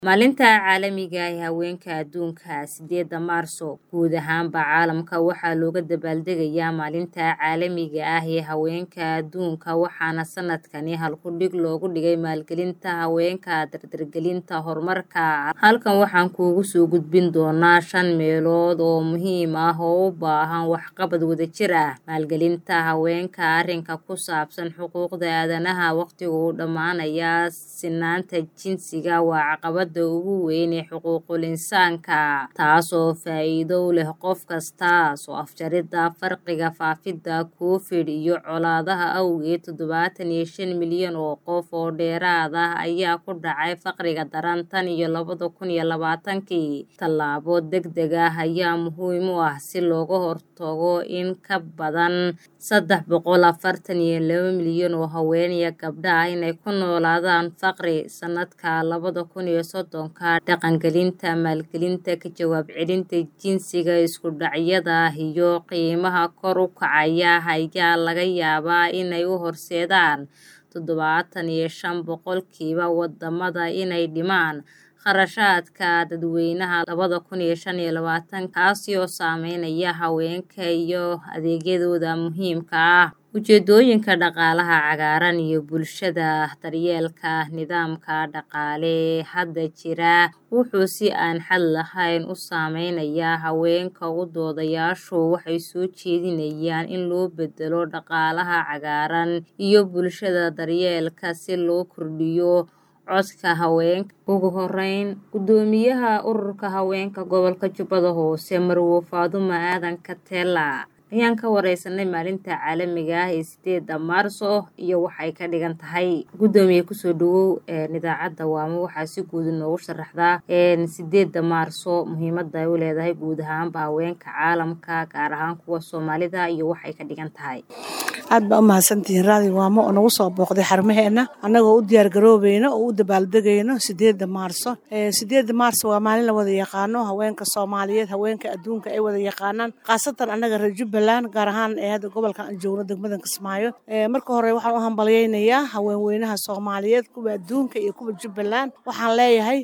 Maalinta Caalamiga ah ee Haweenka Adduunka, sideeda Maarso, guud ahaanba caalamka waxaa looga dabaaldegayaa Maalinta Caalamiga ah ee Haweenka Adduunka waxaana sanadkani halku-dhig loogu dhigay maalgelinta haweenka dardargelinta horumarka. Halkan waxaan kuugu soo gudbin doonaa shan meelood oo muhiim ah oo u baahan waxqabad wadajir ah. Maalgelinta haweenka Arrinka ku saabsan xuquuqda aadanaha Waqtiga uu dhammaanaya sinnaanta jinsiga waa caqabadda ugu weyn ee xuquuqul insaanka, taasoo faa'iido u leh qof kasta. Soo afjaridda farqiga faafidda Covid iyo colaadaha awgeed, todobatan iyo shan milyan oo qof oo dheeraad ah ayaa ku dhacay faqriga daran tan iyo labada kun iyo labaatankii. Tallaabo degdeg ah ayaa muhiim u ah si looga hortago in ka badan saddex boqol afartan iyo laba milyan oo haween iyo gabdho ah inay ku noolaadaan faqri sanadka labada kun iyo soddonka. Dhaqangelinta maalgelinta ka jawaab celinta jinsiga, isku dhacyada iyo qiimaha kor u kacaya ayaa laga yaabaa inay u horseedaan todobatan iyo shan boqolkiiba wadamada inay dhimaan kharashaadka dadweynaha labada kun iyo shan iyo labaatan, kaasi oo saameynaya haweenka iyo adeegyadooda muhiimka ah. Ujeedooyinka Dhaqaalaha Cagaaran iyo Bulshada Daryeelka nidaamka dhaqaale ee hadda jira wuxuu si aan xad lahayn u saameynayaa haweenka. U doodayaashu waxay soo jeedinayaan in loo beddelo dhaqaalaha cagaaran iyo bulshada daryeelka si loo kordhiyo codka haweenka. Ugu horeyn, Guddoomiyaha Ururka Haweenka Gobolka Jubbada Hoose, Marwo Faadumo Aadan Katela, ayaan ka wareysanay Maalinta Caalamiga ah ee sideeda Maarso iyo waxa ay ka dhigan tahay. Guddoomiye kusoo dhawow idaacadda Waamo waxaa si guud inoogu sharaxdaa sideeda Maarso muhiimada ay u leedahay guud ahaanba haweenka caalamka gaar ahaan kuwa Soomaalida iyo waxa ay ka dhigan tahay. aad baa u mahadsantihiin raadi waamo oo nagu soo booqday xarumaheena annagoo u diyaar garoobeyno oo u dabaaldegayno sideeda maarso sideeda maarso waa maalin la wada yaqaano haweenka soomaaliyeed haweenka adduunka ay wada yaqaanaan khaasatan annaga reer jubbaland gaar ahaan ee hadda gobolkan aan joogno degmadan kismaayo marka hore waxaan u hambalyaynayaa haweenweynaha soomaaliyeed kuwa adduunka iyo kuwa jubbaland waxaan leeyahay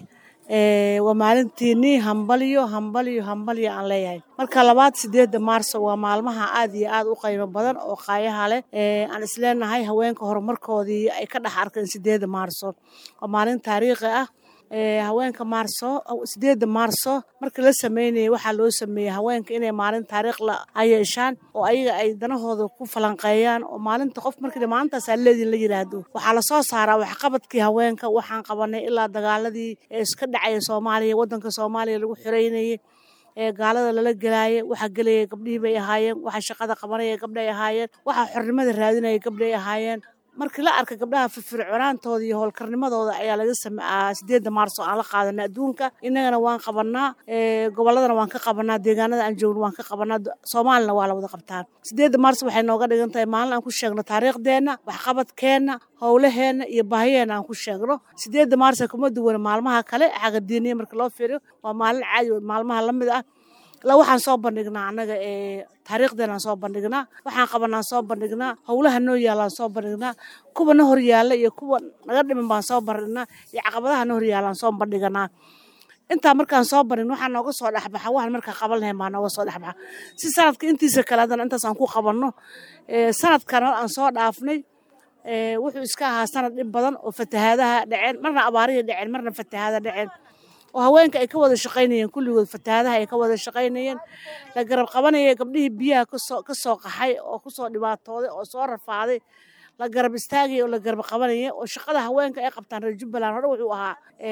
waa maalintiinii hambalyo hambalyo hambalyo aan leeyahay marka labaad sideeda maarso waa maalmaha aad iyo aad u qiimo badan oo qaayaha leh aan isleenahay haweenka horumarkoodii ay ka dhex arkeen sideeda maarso waa maalin taariikhi ah haweenka maarso sideeda maarso markii la sameynayay waxaa loo sameeyey haweenka inay maalin taariikh la yeeshaan oo ayaga ay danahooda ku falanqeeyaan oo maalinta qof markii maalintaas leedin la yiraahdo waxaa lasoo saaraa waxqabadkii haweenka waxaan qabanay ilaa dagaaladii ee iska dhacaya soomaaliya wadanka soomaaliya lagu xoreynayay ee gaalada lala gelaayay waxaa gelayay gabdhihii bay ahaayeen waxaa shaqada qabanaya gabdhay ahaayeen waxaa xornimada raadinaya gabdhay ahaayeen markii la arkay gabdhaha firfircoonaantooda iyo howlkarnimadooda ayaa laga sameeyaa sideeda maarso aan la qaadanay adduunka innagana waan qabanaa gobolladana waan ka qabanaa deegaanada aan joogno waan ka qabanaa soomaalina waa la wada qabtaa sideeda maarso waxay nooga dhigan tahay maalin aan ku sheegno taariikhdeenna waxqabadkeenna howlaheenna iyo baahiyeena aan ku sheegno sideeda maarso kuma duwana maalmaha kale xaga diiniya marka loo fiiriyo waa maalin caadi maalmaha la mid ah la waxaan soo bandhignaa annaga ee taariikhdeenaan soo bandhignaa waxaan qabanaan soo bandhignaa howlaha noo yaalaan soo bandhignaa kuwa na hor yaalla iyo kuwa naga dhiman baan soo bandhignaa iyo caqabadaha na hor yaalaan soo bandhiganaa intaa markaan soo bandhigno waxaa nooga soo dhexbaxa waxaan markaa qaban lahayn baa nooga soo dhexbaxa si sanadka intiisa kale haddana intaas aan ku qabanno sanadkan hor aan soo dhaafnay wuxuu iska ahaa sanad dhib badan oo fatahaadaha dhaceen marna abaarihii dhaceen marna fatahaada dhaceen oo haweenka ay ka wada shaqaynayeen kulligood fatahaadaha ay ka wada shaqaynayeen la garab qabanaya gabdhihii biyaha kasoo ka soo qaxay oo kusoo dhibaatooday oo soo rafaaday la garab istaagaya oo la garab qabanaya oo shaqada haweenka ay qabtaan reer jubbaland hore wuxuu ahaa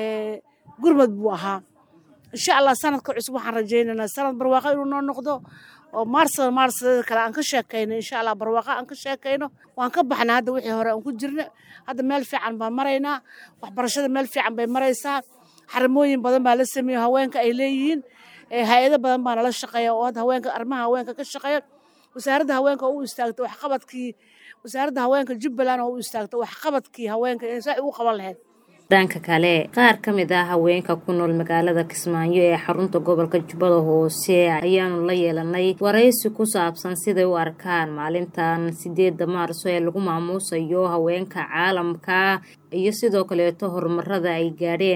gurmad buu ahaa insha allah sanadka cusub waxaan rajaynaynaa sanad barwaaqo inuu noo noqdo oo maarsada maarsadeeda kale aan ka sheekayno insha allah barwaaqo aan ka sheekayno waan ka baxnaa hadda wixii hore aan ku jirna hadda meel fiican baan maraynaa waxbarashada meel fiican bay maraysaa xarimooyin badan baa la sameeyo haweenka ay leeyihiin hay-ado badan baa nala shaqeeya oo hadda haweenka arrimaha haweenka ka shaqeeya wasaaradda haweenka oo u istaagta waxqabadkii wasaaradda haweenka jubbaland oo u istaagta waxqabadkii haweenka inay saa ugu qaban lahayd dhanka kale qaar ka mid ah haweenka ku nool magaalada kismaayo ee xarunta gobolka jubbada hoose ayaanu la yeelanay waraysi ku saabsan siday u arkaan maalintan sideeda maarso ee lagu maamuusayo haweenka caalamka iyo sidoo kaleeto horumarada ay gaadheen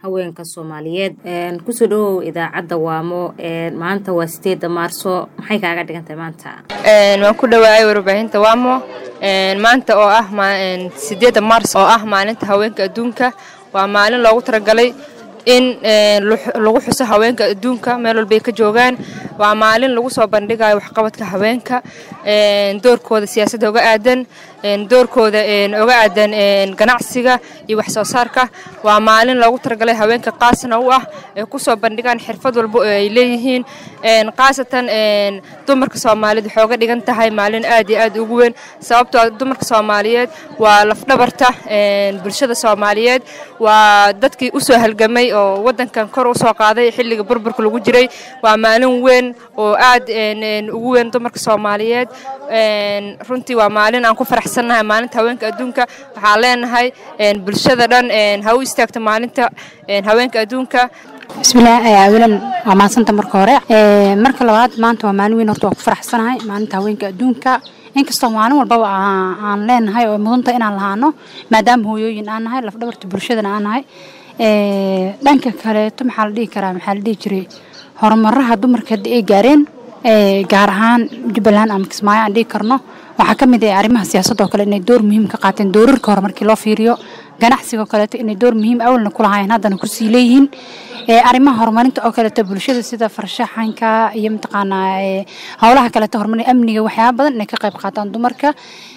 haweenka soomaaliyeed kusoo dhawow idaacadda waamo maanta waa sideeda maarso maxay kaaga dhigantahay maanta waan ku dhawaayay warbaahinta waamo maanta oo ah sideeda maars oo ah maalinta haweenka adduunka waa maalin loogu talagalay in lagu xuso haweenka adduunka meel walbay ka joogaan waa maalin lagu soo bandhigayo waxqabadka haweenka doorkooda siyaasadda oga aadan doorkooda oga aadan ganacsiga iyo wax soo saarka waa maalin loogu talagalay haweenka qaasna u ah ay kusoo bandhigaan xirfad walba oo ay leeyihiin khaasatan dumarka soomaaliyeed waxay oga dhigan tahay maalin aad iyo aad ugu weyn sababtoo dumarka soomaaliyeed waa lafdhabarta bulshada soomaaliyeed waa dadkii usoo halgamay oo wadankan kor usoo qaaday xilliga burburka lagu jiray waa maalin weyn oo aad ugu weyn dumarka soomaaliyeed runtii waa maalin aan ku faraxsannahay maalinta haweenka adduunka waxaan leenahay bulshada dhan ha u istaagto maalinta haweenka adduunka bismillaah awalan waa maadsanta marka hore marka labaad maanta waa maalin weyn horta waa ku faraxsanahay maalinta haweenka adduunka inkastoo maalin walbaba aan leenahay oo mudanta inaan lahaano maadaama hooyooyin aan nahay lafdhabarta bulshadana aan nahay dhanka kaleeto maxaa la dhihi karaa maxaa la dhihi jiray horumaraha dumarka hadda ay gaareen gaar ahaan jubbaland ama kismaayo aan dhihi karno waxaa ka mid ah arrimaha siyaasadda oo kale inay door muhiim ka qaateen doorarka hore markii loo fiiriyo ganacsiga kaleeto inay door muhiim awalna ku lahaayeen haddana kusii leeyihiin arrimaha horumarinta oo kaleeto bulshada sida farshaxanka iyo mataqaanaa howlaha kaleeto horumarin amniga waxyaaba badan inay ka qayb qaataan dumarka